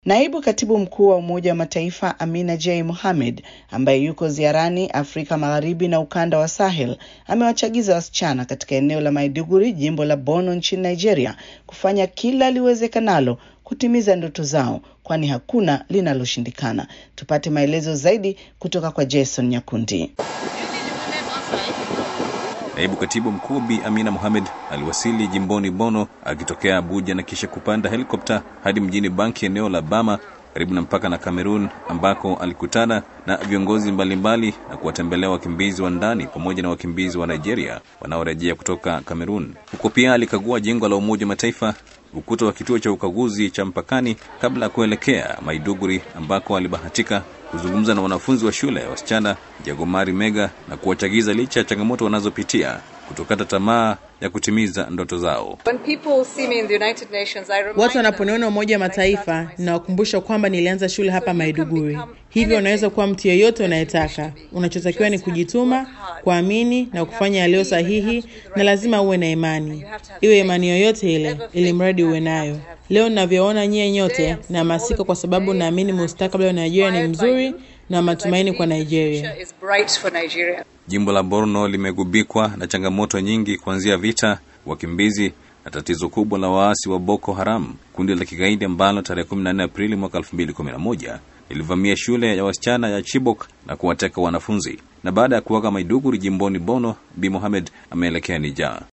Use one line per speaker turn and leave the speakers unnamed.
Naibu katibu mkuu wa Umoja wa Mataifa Amina J Mohamed ambaye yuko ziarani Afrika Magharibi na ukanda wa Sahel amewachagiza wasichana katika eneo la Maiduguri, jimbo la Borno nchini Nigeria, kufanya kila liwezekanalo kutimiza ndoto zao, kwani hakuna linaloshindikana. Tupate maelezo zaidi kutoka kwa Jason Nyakundi.
Naibu katibu mkuu Bi Amina Mohamed aliwasili jimboni Bono akitokea Abuja na kisha kupanda helikopta hadi mjini Banki, eneo la Bama karibu na mpaka na Kamerun, ambako alikutana na viongozi mbalimbali na kuwatembelea wakimbizi wa ndani pamoja na wakimbizi wa Nigeria wanaorejea kutoka Kamerun. Huko pia alikagua jengo la Umoja wa Mataifa, ukuta wa kituo cha ukaguzi cha mpakani kabla ya kuelekea Maiduguri ambako alibahatika kuzungumza na wanafunzi wa shule ya wasichana Jagomari Mega na kuwachagiza licha ya changamoto wanazopitia kutokata tamaa ya kutimiza ndoto zao.
Watu wanaponiona Umoja wa Mataifa, ninawakumbusha kwamba nilianza shule hapa Maiduguri. Hivyo unaweza kuwa mtu yeyote unayetaka. Unachotakiwa ni kujituma, kuamini na kufanya yaliyo sahihi, na lazima uwe na imani, iwe imani yoyote ile, ili mradi uwe nayo. Leo ninavyoona nyie nyote, nahamasika kwa sababu naamini mustakabali wa Nigeria ni mzuri na matumaini kwa Nigeria.
Jimbo la Borno limegubikwa na changamoto nyingi kuanzia vita, wakimbizi na tatizo kubwa la waasi wa Boko Haram, kundi la kigaidi ambalo tarehe 14 Aprili mwaka 2011 lilivamia shule ya wasichana ya Chibok na kuwateka wanafunzi. Na baada ya kuaga Maiduguri jimboni Bono, Bi Mohamed ameelekea Nija.